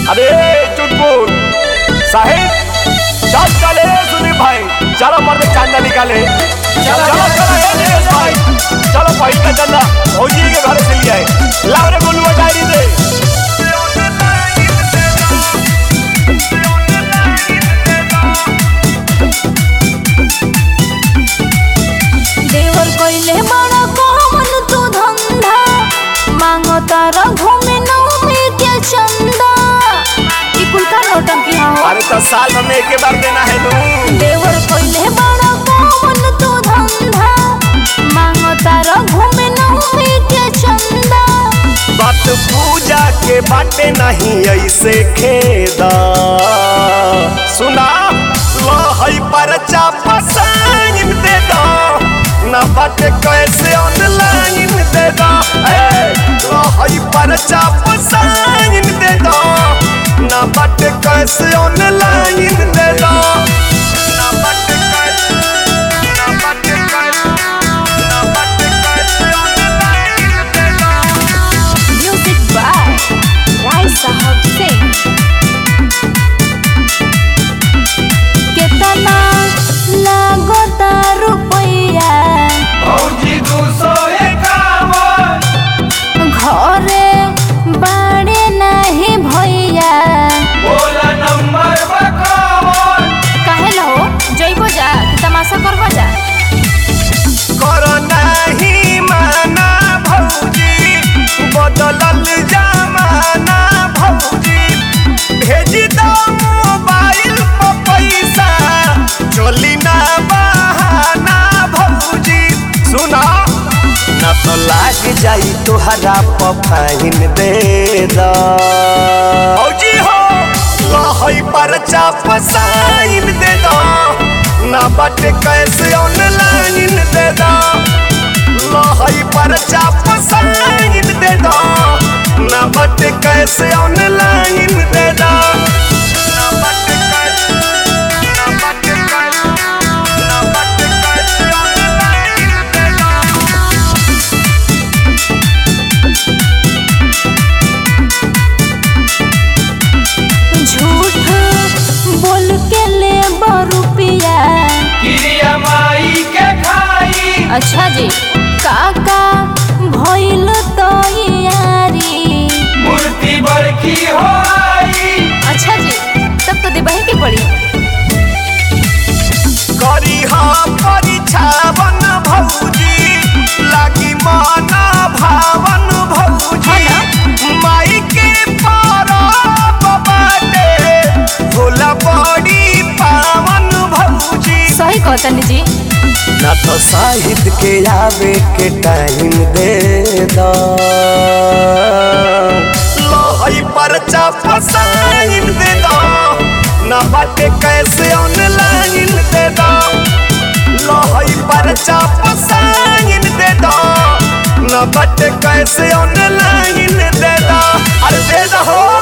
अरे चुटपुट साहिब चल चले सुनी भाई चलो मर्द चांदा निकाले चलो चलो चलो ए दिनेश भाई चलो भाई का चंदा भौजी के घर से लिया है लाओ रे गोलुआ डायरी दे देवर कइले बड़ा कौन तू धंधा मांगो तारा घूमे नौमी के चंदा ई कुल का नौटंकी हा हो अरे तो साल में एक बार देना है तू देवर कइले बड़ा कौन तू धंधा मांगो तारा घूमे नौमी के चंदा बात पूजा के बाटे नहीं ऐसे खेदा सुना लो हई परचा पसाइन दे दो ना बाटे कैसे ऑनलाइन दे दो ए, लो हई परचा पसाइन दे दो ना बाटे कैसे ऑनलाइन दे दो ना बाटे कैसे ना बाटे कैसे ना बाटे कैसे ऑनलाइन दे दो म्यूजिक बाय राय साहब सिंह केतना लागता रुपैया फौजी दू सौ इक्यावन घरे बाड़े नहीं भैया बोला नंबर बकावन काहे ला हो जइबो जा कि तमाशा करबो जा करो नहीं माना भौजी बदलल जमाना भौजी भेजी दो मोबाइल पर पैसा चली ना बहाना भौजी सुना ना तो लाग जाई तोहरा पफाइन दे दा भौजी हो लहई पर चाप साइन दे दो ना बाटे कैसे ऑनलाइन दे दो लहई पर चाप साइन दे दो ना बाटे कैसे ऑनलाइन दे दो ना बाटे कैसे ना बाटे कैसे ना बाटे कैसे ऑनलाइन दे दो झूठ बोल के ले रुपया क्रिया माई के खाई अच्छा जी काका भइल तो यारी मूर्ति बरखी हो आई अच्छा जी तब तो देबही के पड़ी करी हम परीक्षावन भौजी लागी माना भावन भौजी माई के परब बाटे भोला बड़ी पावन भौजी सही कहतनी जी ना तो साहित्य के आवे के टाइम दे दो लोहई पर फसाइन दे दो ना बाटे कैसे ऑनलाइन दे दो लोहई पर फसाइन दे दो ना बाटे कैसे ऑनलाइन दे दो अरे दे दो हो